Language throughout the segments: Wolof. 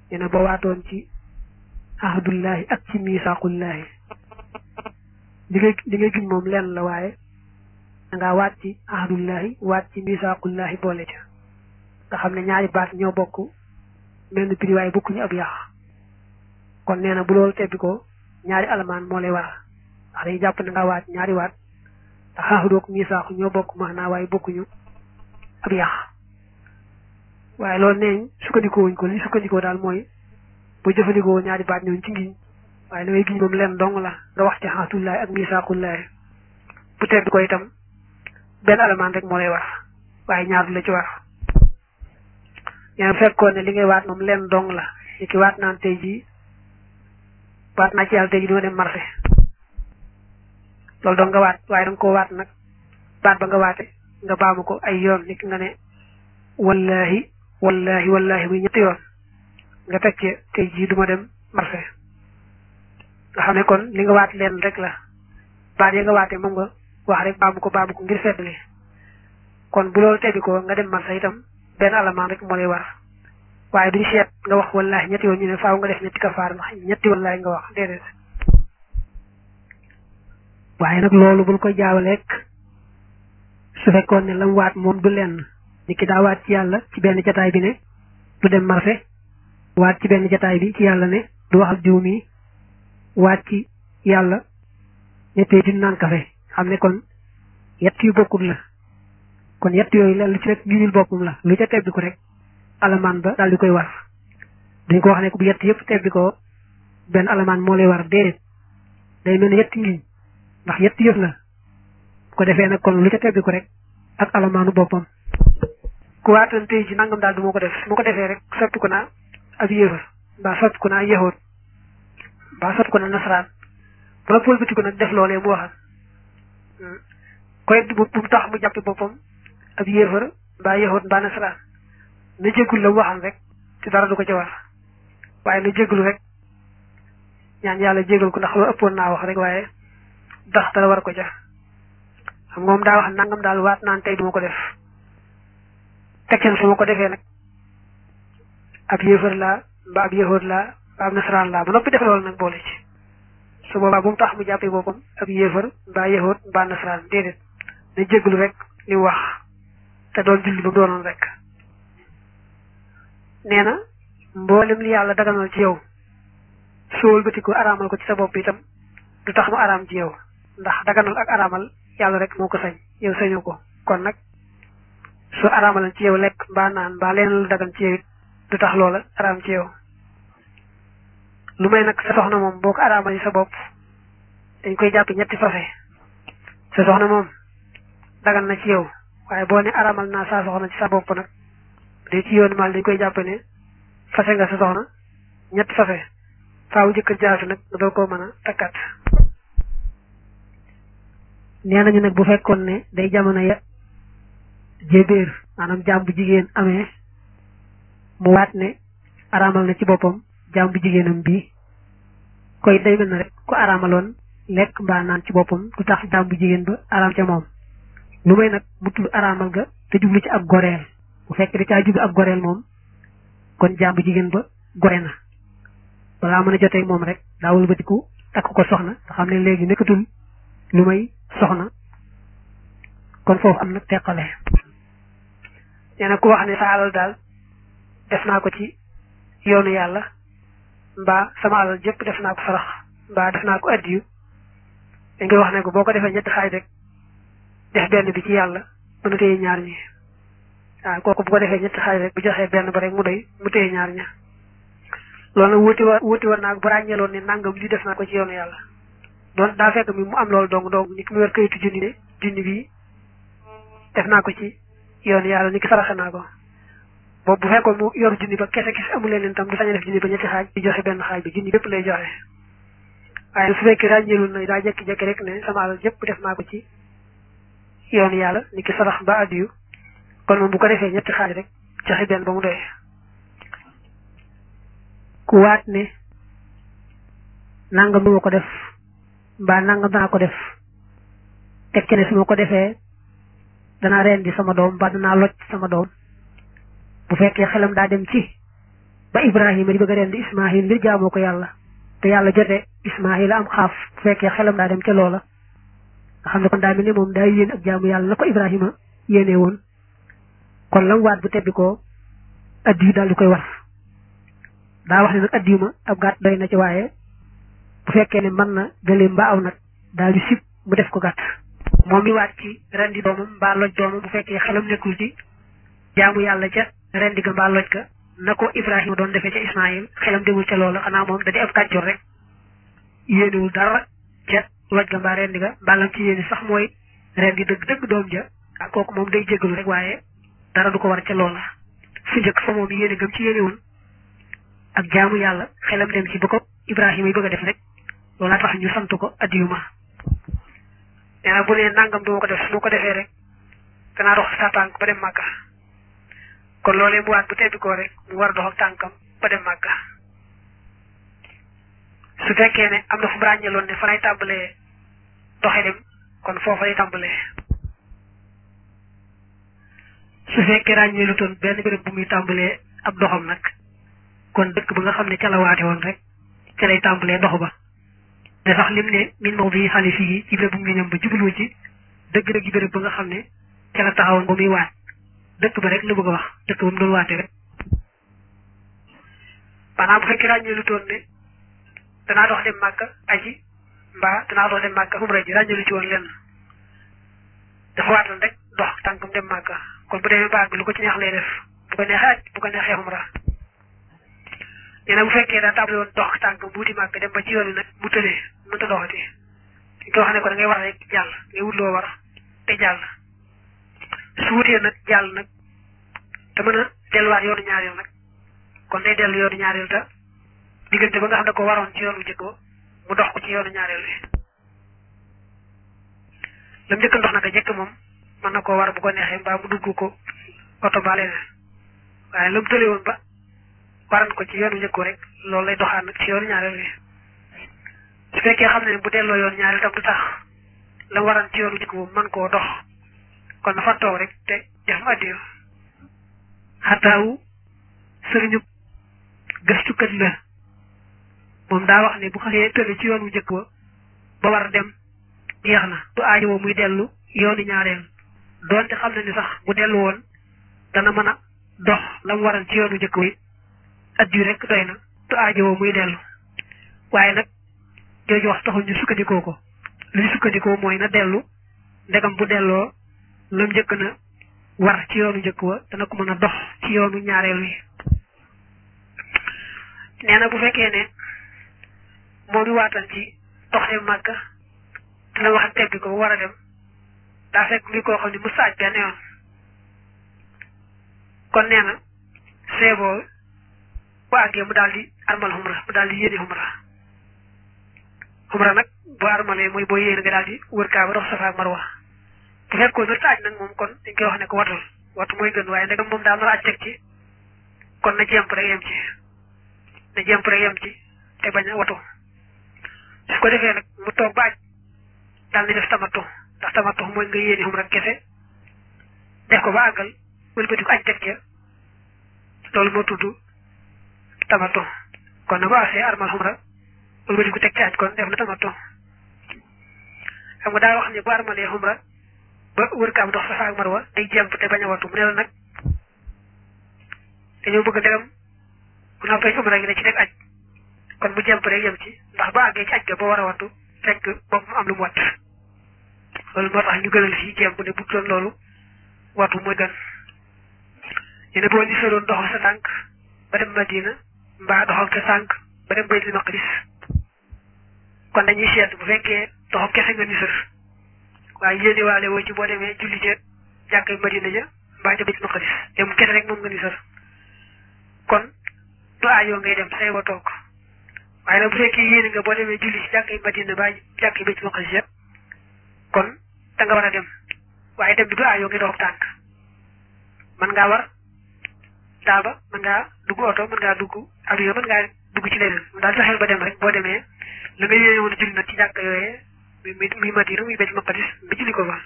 nee na boo waatoon ci ahdullahi ak ci misaaqullahi li ngay li ngay giñ moom lenn la waaye dangaa waat ci ahdullahi waat ci misaaqullahi boole ca nga xam ne ñaari baat ñoo bokk mel ni prix waaye bokkuñu ab yàq kon nee na bu loolu tebbi ko ñaari alamaan moo lay war ndax day jàpp ne nga waat ñaari waat ndax ahdoog misaaku ñoo bokk maanaa waaye bokkuñu ab yàq waaye loolu neeñ sukkandikoo wuñ ko li sukkandikoo daal mooy boo jëfandikoo ñaari baat ñooñu ci ngiñ waaye la ngay giñ moom leen dong la nga wax ci xaatullaay ak misaakullaay bu tedd ko itam benn alamaan rek moo lay war waaye ñaar du la ci war yaa fekkoon ne li ngay waat moom leen dong la li ki waat naan tey jii waat naa ci yàlla tey jii duma dem marché loolu dong nga waat waaye danga koo waat nag baat ba nga waate nga baamu ko ay yoon ni ki nga ne wallahi wallahi wallahi muy ñetti yoon nga teg ci tey jii duma dem marché nga xam ne kon li nga waat leen rek la baat ya nga waate moom nga wax rek baamu ko baamu ko ngir seddali kon bu loolu teddi ko nga dem marché itam benn alamaan rek moo lay war waaye duñ seet nga wax wallahi ñetti yoon ñu ne faaw nga def ñetti kafaar ndax ñetti wallahi nga wax déedéet waaye nag loolu bul koy jaawaleek su fekkoon ne lam waat moom du lenn ni ki daa waat ci yàlla ci benn jataay bi ne du dem marché waat ci benn jataay bi ci yàlla ne du wax ak diw mi waat ci yàlla ñettee di naan kafe xam ne kon yett yu bokkul la kon yett yooyu lenn lu ci rek giñul boppam la lu ca tebbi ko rek alamaan ba daal di koy war dañ ko wax ne bu yett yëpp tebbi ko benn alamaan moo lay war déedéet day mel ne yetti ngiñ ndax yett yëf la bu ko defee nag kon lu ca tebbi ko rek ak alamaanu boppam ku waatoon tey ji nangam daal du ma ko def su ma ko defee rek soppi ko naa ab yéefar mbaa soppi ko naa yahoot mbaa soppi ko naa nasaraan ba pëlbati ko nag def loolee mu waxal koy bu mu tax mu jàppe boppam ab yéefar mbaa yahoot mbaa nasaraan na jéggul la mu waxal rek te dara du ko ca war waaye na jéggul rek ñaan yàlla jégal ko ndax loo ëppoon naa wax rek waaye dax dara war ko ca xam nga moom daa wax nangam daal waat naan tey duma ko def tekkeen su ma ko defee nag ab yéefar laa mbaa ab yahood laa mbaa ab nasaraan laa ba noppi def loolu nag boole ci su boobaa bu mu tax mu jàppee boppam ab yéefar mbaa yahood mbaa nasaraan déedéet na jégalu rek li wax te doon julli ba mu doonoon rek nee na mboolem li yàlla daganal ci yow soo wëlbati ko araamal ko ci sa bopp itam du tax mu araam ci yow ndax daganal ak araamal yàlla rek moo ko sañ yow sañu ko kon nag soo araamalan ci yow lekk mbaa naan mbaa leen lu dagan ci yow it du tax loola araam ci yow lu may nag sa soxna moom boo ko araamal sa bopp dañ koy jàpp ñetti fase sa soxna moom dagan na ci yow waaye boo ne araamal naa saa soxna ci sa bopp nag day ci yoonu maal dañ koy jàpp ne fase nga sa soxna ñetti fase faaw jëkkër jaafi nag nga doo koo mën a takkat nee nañu nag bu fekkoon ne day jamono ya jébéer maanaam jaam bu jigéen amee mu waat ne araamal na ci boppam jaam bu jigéenam bii koy day mel na rek ku araamaloon lekk mbaa naan ci boppam du tax jaam bu jigéen ba araam ca moom lu may nag mu tudd araamal ga te jublu ci ab goreel bu fekk da caa jublu ab goreel moom kon jaam bu jigéen ba gore na balaa mën a jotee moom rek daa wëlbatiku takk ko soxna nga xam ne léegi nekkatul lu may soxna kon foofu am na teqale nee na ku wax ne sa alal daal def naa ko ci yoonu yàlla mbaa sama alal jëpp def naa ko sarax mbaa def naa ko addiyu dañ koy wax ne ko boo ko defee ñetti xaaj rek def benn bi ci yàlla mën a téye ñaar ñi waaw kooku bu ko defee ñetti xaaj rek bu joxee benn ba rek mu doy mu téye ñaar ña loolu nag wuti wa wuti war naa bu ràññeeloon ne nangam li def naa ko ci yoonu yàlla doon daa fekk mi mu am loolu dong dong ni ki mu yor kayitu junni ne junni bi def naa ko ci yoonu yàlla ni ki saraxe naa ko boobu bu fekkoon mu yor junni ba kese kese amul leen tam du sañ a def junni ba ñetti xaaj di joxe benn xaaj bi junni bépp lay joxe waaye su fekkee ràññeelul na daa jekki-jekki rek ne sama alal jëpp def naa ko ci yoonu yàlla ni ki sarax ba addiyu kon moom bu ko defee ñetti xaaj rek joxe benn ba mu doy ku waat ne nangam du ma ko def mbaa nangam danaa ko def teg ci ne su ma ko defee danaa rendi sama doom mbaa danaa loj sama doom bu fekkee xelam daa dem ci ba ibrahima di bëgg a rendi ismail ngir jaamoo ko yàlla te yàlla jote ismail am xaaf bu fekkee xelam daa dem ca loola nga xam ne kon daa mel ni moom daa yéen ak jaamu yàlla na ko ibrahima yéene woon kon lam waat bu tebbi ko addi yu daal di koy war daa wax ne nag addi yu ma ab gàtt doy na ci waaye bu fekkee ne mën na gëléem mbaa aw nag daal di sib mu def ko gàtt moom mi waat ci rendi doomam mbaa loj doomam bu fekkee xelam nekkul ci jaamu yàlla ca rendi ga mbaa loj ga na ko ibrahima doon defee ca ismail xelam demul ca loola xanaa moom da di ab kàccoor rek yéenewul dara ca loj ga mbaa rendi ga mbaa lam ci yéene sax mooy rendi dëgg dëgg doom ja ak kooku moom day jégalu rek waaye dara du ko war ca loola fu njëkk fa moom yéene gëm ci yéene woon ak jaamu yàlla xelam dem ci ba ko ibrahima yi bëgg a def rek loolaa tax ñu sant ko addiyuma nee na bu nee nangam du ma ko def su ma ko defee rek danaa dox sa tànk ba dem màkka kon loolee mu waat bu tebbi koo rek mu war a dox ak tànkam ba dem màkka su fekkee ne am na fu mu ràññeeloon ne fa lay tàmbalee doxe dem kon foofa lay tàmbalee su fekkee ràññeelu toon benn béréb bu muy tàmbalee ab doxam nag kon dëkk ba nga xam ne ca la waate woon rek ca lay tàmbalee dox ba te sax lim ne min maw bi xale fii ci béréb bu mu ñam ba jublu ci dëgg-dëgg béréb ba nga xam ne ca la taxawoon ba muy waat dëkk ba rek la bëgg a wax dëkk ba mu doon waate rek maanaam bu fekkee ràññeelu toon ne danaa dox dem màkka aji mbaa danaa dox dem màkka umra ji ràññeelu ci woon lenn dafa waatoon rek dox tànkam dem màkka kon bu demee baag bi lu ko ci neex lay def bu ko neexee aj bu ko neexee umra nee na bu fekkee daa tàmbali woon dox tànkam buuti màkk dem ba ci yoon wi nag mu tëlee mënta doxati di ko wax ne ko da ngay war rek jàll ngay wut loo war te jàll su wutee nag jàll nag te mën a delluwaat yoonu ñaareel nag kon day dellu yoonu ñaareel te diggante ba nga xam ne ko waroon ci yoonu njëkk ba mu dox ko ci yoonu ñaareel wi lam njëkk ndox nag a jëkk moom mën na koo war bu ko neexee mbaa mu dugg ko oto ba leneen waaye lam tële woon ba waran ko ci yoonu njëkk rek loolu lay doxaan nag ci yoonu ñaareel wi su fekkee xam ne bu delloo yoonu ñaareel tam du tax la waran ci yoonu njëkk boobu mën koo dox kon na fa toog rek te def mu addiyo xataawu sëriñu gëstukat la moom daa wax ne bu xasee tële ci yoonu njëkk ba ba war a dem jeex na du aajowoo muy dellu yoonu ñaareel doonte xam na ni sax bu dellu woon dana mën a dox la mu waral ci yoonu njëkk wi addiyu rek doy na du aajowoo muy dellu waaye nag jooju wax taxul ñu sukkandikoo ko li ñu sukkandikoo mooy na dellu ndegam bu delloo lam njëkk na war ci yoonu njëkk wa dana ko mën a dox ci yoonu ñaareel wi nee na bu fekkee ne moom i waatal ci dox dem màkka te la wax ak tebbi ko war a dem daa fekk ngi koo xam ne mu saaj benn yoon kon nee na seeboo bu àggee mu daal di armal xumra mu daal di yéene xumra xumra nag boo armalee mooy boo yéene nga daal di wër kaa ba dox safa ak marwa bu fekkoon na saaj nag moom kon dañ koy wax ne ko watul watu mooy gën waaye ndegam moom daal nar a aj teg ci kon na jemp rek yem ci na jemp rek yem ci te bañ a watu su ko defee nag mu toog ba aj daal di def tamattu ndax tamattu mooy nga yéene xumra kese def ko ba àggal wëlbati ko aj teg ca loolu moo tudd tamattu kon na ba asee armal xumra wëlbati ko teg ci aj kon def na tamattu xam nga daa wax ne bu armalee xumra ba wër kaam dox safa ak marwa day jemp te bañ a watu mu ne la nag dañoo bëgg ndegam bu noppee ci umra gi da ci teg aj kon bu jemp rek yem ci ndax ba àggee ci aj ga ba war a watu fekk bopp mu am lu mu wat loolu moo tax ñu gënal fii jemp ne bu doon loolu watu mooy gën ñu ne boo ni soloon doxal sa tànk ba dem Madina mbaa doxal sa tànk ba dem Baytul Maqdis kon dañuy seet bu fekkee doxal kese nga ni sër waaye yéene waale woo ci boo demee julli ca jàkkay Madina ja mbaa ca Baytul Maqdis dem kese rek moom nga ni sër kon du aajoo ngay dem say wa toog waaye nag bu fekkee yéene nga boo demee julli ci jàkkay Madina ba jàkkay Baytul Maqdis ja kon da nga war a dem waaye dem bi du aajoo ngay dox tànk mën ngaa war daaba mën ngaa dugg oto mën ngaa dugg avion mën ngaa dugg ci leneen mu daal fexeel ba dem rek boo demee la nga yéene woon a julli nag ci jàkk yooyee muy muy Madina muy Baytul Maqdis ba julli ko fa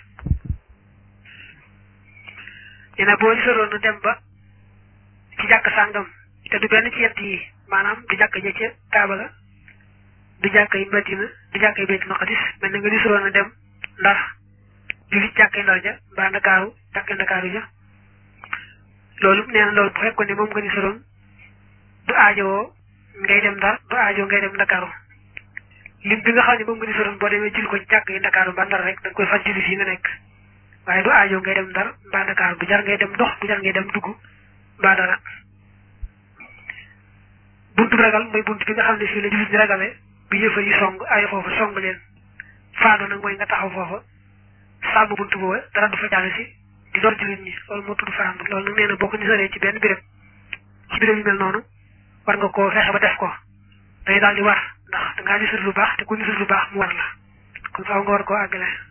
nee na boo soroon na dem ba ci jàkk sàngam te du benn ci yett yi maanaam du jàkk ja ca Kaaba ga du jàkk yi Madina du jàkk yi Baytul Maqdis mel na nga disuroon a dem Ndar julli jàkkee Ndar ja mbaa Ndakaaru jàkkee Ndakaaru ja loolu nee na loolu bu fekkoon ne moom nga disuroon du aajowoo ngay dem Ndar du aajowoo ngay dem Ndakaaru lim bi nga xam ne moom nga disuroon boo demee julli ko ci jàkk yi Ndakaaru mbaa Ndar rek da nga koy fas julli fii nga nekk waaye du aajoo ngay dem Ndar mbaa Ndakaaru du jar ngay dem dox du jar ngay dem dugg mbaa dara buntu ragal mooy buntu bi nga xam ne fii la jullit ñi ragale bi yëfa yi song ay foofu song leen faano nag mooy nga taxaw foofa sàmm buntu booba dara du fa jàll si di door jullit ñi loolu moo tudd faano loolu nag nee na boo ko nisaree ci benn béréb ci béréb yu mel noonu war nga koo fexe ba def ko day daal di war ndax dangaa nisar lu baax te ku nisar lu baax mu war la kon faaw nga war koo àggale